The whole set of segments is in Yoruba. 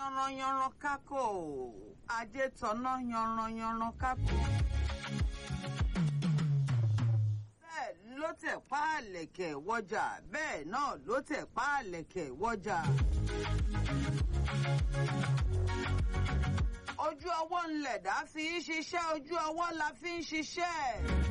yanranyanran kákò ajé tọ́nà yanranyanran kákò. bẹ́ẹ̀ ló tẹ̀ páàlẹ̀kẹ̀ wọjà bẹ́ẹ̀ náà ló tẹ̀ páàlẹ̀kẹ̀ wọjà. ojú ọwọ́ ńlẹ̀dá fi ń ṣiṣẹ́ ojú ọwọ́ la fi ń ṣiṣẹ́.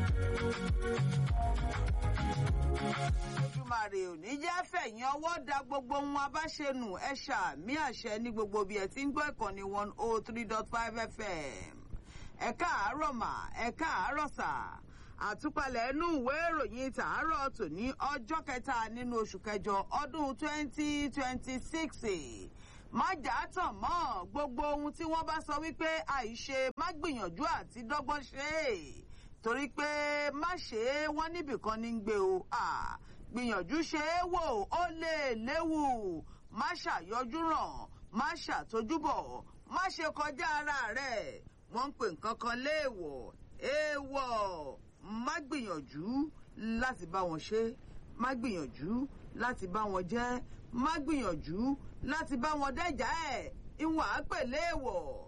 Ojúmàrè ò ní jẹ́ fẹ̀yìn ọwọ́ da gbogbo ohun abáṣenù ẹ ṣàmì àṣẹ ní gbogbo bí ẹ ti ń gbọ́ ìkànnì one oh three dot five fm. ẹ káàárọ̀ mà ẹ káàárọ̀ sà àtúpalẹ̀ inú ìwé ìròyìn tàárọ̀ tòní ọjọ́ kẹta nínú oṣù kẹjọ ọdún twenty twenty six má jà á tàn mọ́ gbogbo ohun tí wọ́n bá sọ wípé àìṣe má gbìyànjú àti dọ́gbọ́n ṣe é torí pé má ṣe é wọ́n níbìkan ní gbé o gbìyànjú ṣe é wò ó lè léwu má ṣàyọjú ràn má ṣàtójúbọ̀ má ṣe kọjá ara rẹ̀ wọ́n ń pè nǹkan kan léèwọ̀ èèwọ̀ má gbìyànjú láti bá wọn ṣe má gbìyànjú láti bá wọn jẹ́ má gbìyànjú láti bá wọn dẹ́jà ẹ̀ ìwọ̀n á pè léèwọ̀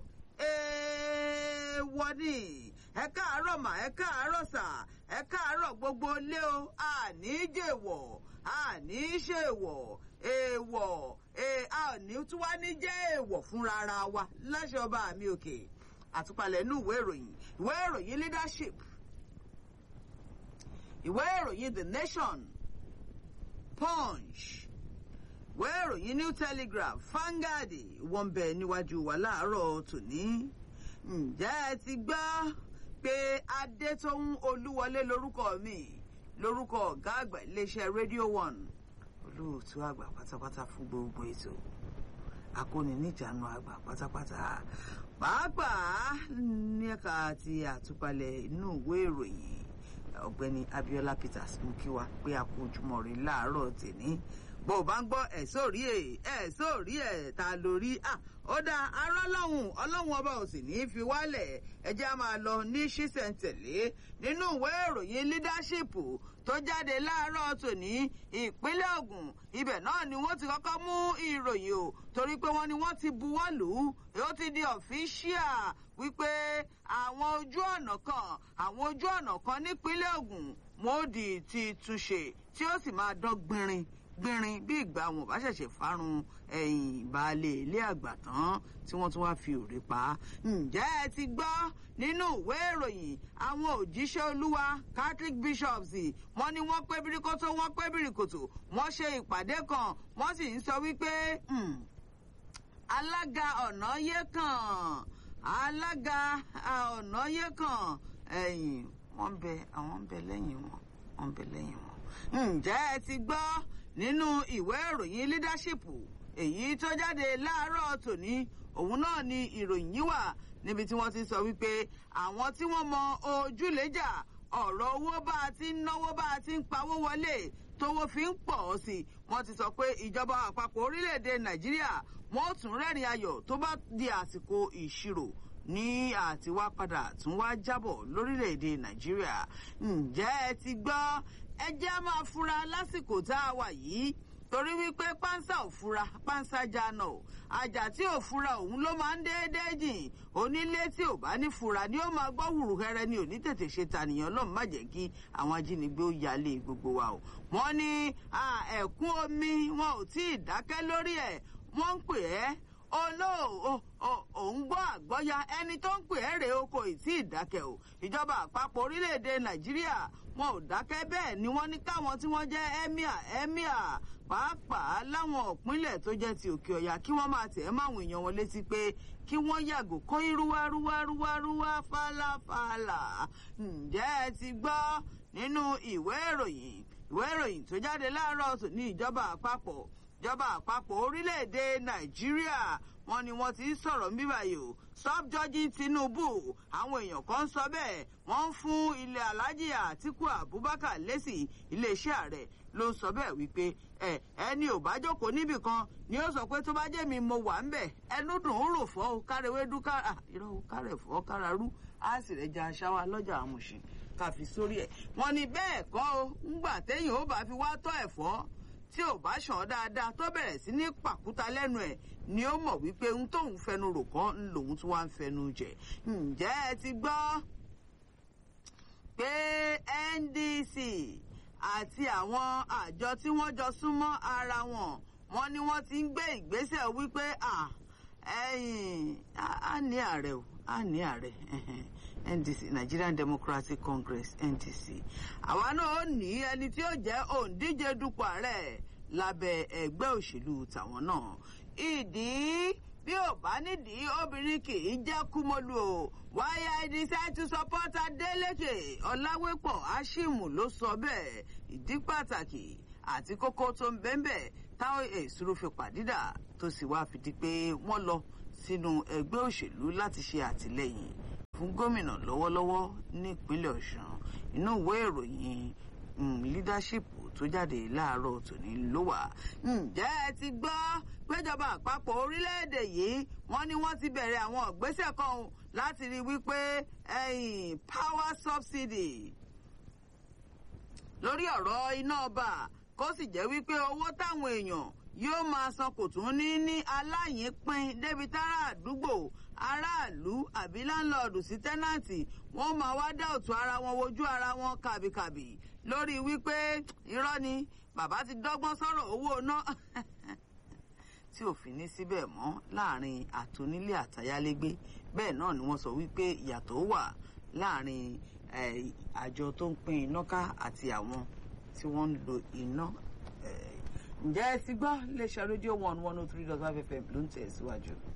èèwọ̀ ni ẹ káàárọ̀ mà ẹ káàárọ̀ sà ẹ káàárọ̀ gbogbo ilé o àní jèwọ̀ àní ṣèwọ̀ èèwọ̀ àní tí wàá ní jẹ́ èèwọ̀ fúnra ara wa láṣẹ ọba mi òkè àtúpalẹ̀ inú ìwé ìròyìn ìwé ìròyìn leadership ìwé ìròyìn the nation punch ìwé ìròyìn new telegraph Vanguard wọ́n bẹ níwájú wa láàárọ̀ tòní ǹjẹ́ ẹ ti gbọ́ pé adétóhùn olúwọlé lórúkọ mi lórúkọ ọ̀gá àgbà iléeṣẹ́ radio one olóòtú àgbà pátápátá fún gbogbo ètò akóni níjànú àgbà pátápátá pàápàá ní ẹ̀ka àti àtúpalẹ̀ inú ìwé ìròyìn ọ̀gbẹ́ni Abiola Peters mú kí wa pé a kú ojúmọ́ rí láàárọ̀ tèmi bó o bá ń gbọ́ ẹ̀ sórí ẹ̀ ẹ̀ sórí ẹ̀ ta lórí à ó dá ará lọ́hùn ọlọ́hun ọba ò sì ní í fi wálẹ̀ ẹjẹ́ á máa lọ ní ṣísẹ̀ntẹ̀lé nínú ìwé ìròyìn leadership tó jáde láàárọ̀ tòní ìpínlẹ̀ Ògùn ibẹ̀ náà ni wọ́n ti kọ́kọ́ mú ìròyìn o torí pé wọ́n ní wọ́n ti buwọ́ lù ú ó ti di ọ̀fíṣíà wípé àwọn ojú ọ̀nà kan àwọn ojú ọ̀nà kan nípínlẹ̀ Ògùn mòdì ti túnṣe tí ó sì máa dán gbinrin gbìnrin bí ìgbà wọn bá ṣẹ̀ṣẹ̀ fárun ẹ̀yìn baálé ilé àgbà tán tí wọ́n tún wá fi òrè pa á. ǹjẹ́ ẹ ti gbọ́ nínú ìwé ìròyìn àwọn òjíṣẹ́ olúwa Catholic bishops wọ́n ní wọ́n pé birikoto wọ́n pé birikoto wọ́n ṣe ìpàdé kan wọ́n sì ń sọ wípé alága ọ̀nà yé kàn alága ọ̀nà yé kàn ẹ̀yìn wọ́n ń bẹ àwọn ń bẹ lẹ́yìn wọn wọ́n ń bẹ lẹ́yìn wọn. ǹjẹ́ ẹ ti gbọ́ nínú ìwé ìròyìn leadership èyí tó jáde láàárọ̀ tòní òun náà ni ìròyìn yìí wà níbi tí wọ́n ti sọ wípé àwọn tí wọ́n mọ ojúlẹ́jà ọ̀rọ̀ owó bá a ti ń náwó bá a ti ń pawó wọlé tówó fi ń pọ̀ sí i wọ́n ti sọ pé ìjọba àpapọ̀ orílẹ̀-èdè nàìjíríà wọ́n tún rẹ́rìn ayọ̀ tó bá di àsìkò ìṣirò ní àtiwá padà tún wá jábọ̀ lórílẹ̀-èdè nàìjíríà ǹjẹ́ ẹ ti gbọ́ ẹ jẹ́ á máa fura lásìkò tá a wà yìí torí wípé pánsá ò fura pánsá jáná o àjà tí ò fura òun ló máa ń déédéé jìn onílé tí ò bá ní fura ni ó máa gbọ́ wùrùkẹ́rẹ́ ni ò ní tètè ṣe tànìyàn lọ́mọ má jẹ́ kí àwọn ajínigbé ó yálé gbogbo wa o. wọ́n ní ẹ̀kún omi wọn ò tí ì dákẹ́ lórí ẹ̀ wọ́n ń pè ẹ́ olóò òun gbọ́ àgbọ́ya ẹni tó ń pè ẹ́ rèé o kò tí ì dákẹ́ o ìjọba àpapọ̀ orílẹ̀-èdè nàìjíríà wọn ò dákẹ́ bẹ́ẹ̀ ni wọ́n ní káwọn tí wọ́n jẹ́ emir emir pàápàá láwọn ìpínlẹ̀ tó jẹ́ ti òkè ọ̀yà kí wọ́n máa tẹ̀ ẹ́ máwọn èèyàn wọn létí pé kí wọ́n yàgò kó irúwárúwárúwárúwá fàlàfàlà ǹjẹ́ ẹ ti gbọ́ nínú ìwé ìròyìn ìwé ìròyìn tó jáde láàárọ̀ tòní ìjọba àpapọ̀ ìjọba àpapọ̀ orílẹ̀-èdè nàìjíríà wọ́n ní wọ́n ti ń sọ̀rọ̀ ń bíbáyìí o stop judging tinubu àwọn èèyàn kan ń sọ bẹ́ẹ̀ wọ́n ń fún ilẹ̀ alájí àtíkù abubakar lésì iléeṣẹ́ ààrẹ ló ń sọ bẹ́ẹ̀ wípé ẹ ẹni ò bá jókòó níbì kan ni ó sọ pé tó bá jẹ́ mi mo wà ń bẹ̀ ẹnu dùn ún rò fọ́ o kárẹ̀wédú kára irọ́ o kárẹ̀ fọ́ kárarú á sì rẹ̀ ja aṣáwá lọ́jà àmùsìn káfi sórí ẹ̀ wọ́n ní bẹ́ẹ̀ kọ́ o ńgbà téèyàn ó bá fi wá tọ́ ẹ̀fọ́ tí ò bá ṣàn dáadáa tó bẹ̀rẹ̀ sí ní pàkúta lẹ́nu ẹ̀ ni ó mọ̀ wípé ohun tóun fẹnu rò kán ń lòun tí wàá ń fẹnu jẹ ǹjẹ́ ẹ ti gbọ́ pé NDC àti àwọn àjọ tí wọ́n jọ súnmọ́ ara wọn wọ́n ní wọ́n ti ń gbé ìgbésẹ̀ wípé ẹ̀yìn á ní ààrẹ o á ní ààrẹ NDC Nigerian Democratic Congress NDC àwa náà ó ní ẹni tí ó jẹ́ òǹdíje dupò ààrẹ lábẹ́ ẹgbẹ́ òṣèlú tàwọn náà ìdí bí ò bá nídìí obìnrin kì í jẹ́ kúmọ́lù o why I decide to support Adeleke Ọláwépọ̀ Ashimu ló sọ bẹ́ẹ̀ ìdí pàtàkì àti kókó tó ń bẹ́ẹ̀ táwọn èsúró fi pàdídà tó sì wá fìdí pé wọ́n lọ sínú ẹgbẹ́ òṣèlú láti ṣe àtìlẹ́yìn fún gómìnà lọ́wọ́lọ́wọ́ nípínlẹ̀ Ọ̀ṣun inú ìwé ìròyìn leadership tó jáde láàárọ̀ tòní ló wà. ǹjẹ́ ẹ ti gbọ́ péjọba àpapọ̀ orílẹ̀-èdè yìí wọ́n ní wọ́n ti bẹ̀rẹ̀ àwọn ìgbésẹ̀ kan láti rí wípé ẹ̀yìn power subsidy lórí ọ̀rọ̀ iná ọba kó sì jẹ́ wípé owó táwọn èèyàn yóò máa san kò tún ní ní aláyìnpín débi tára àdúgbò aráàlú àbí láńlọ́ọ̀dù sí tẹ́nàǹtì wọ́n máa wá dá òtún ara wọn wojú ara wọn kàbìkàbì lórí wípé irọ́ ni bàbá ti dọ́gbọ́n sọ̀rọ̀ owó ná tí òfin ní síbẹ̀ mọ́ láàrin àtonílé àtayálégbé bẹ́ẹ̀ náà ni wọ́n sọ wípé ìyàtọ̀ wà láàrin àjọ tó ń pín iná ká àti àwọn tí wọ́n ń lo iná ǹjẹ́ ẹ ti gbọ́ iléeṣẹ́ rédíò one one oh three dot five fm ló ń tẹ̀ síwájú.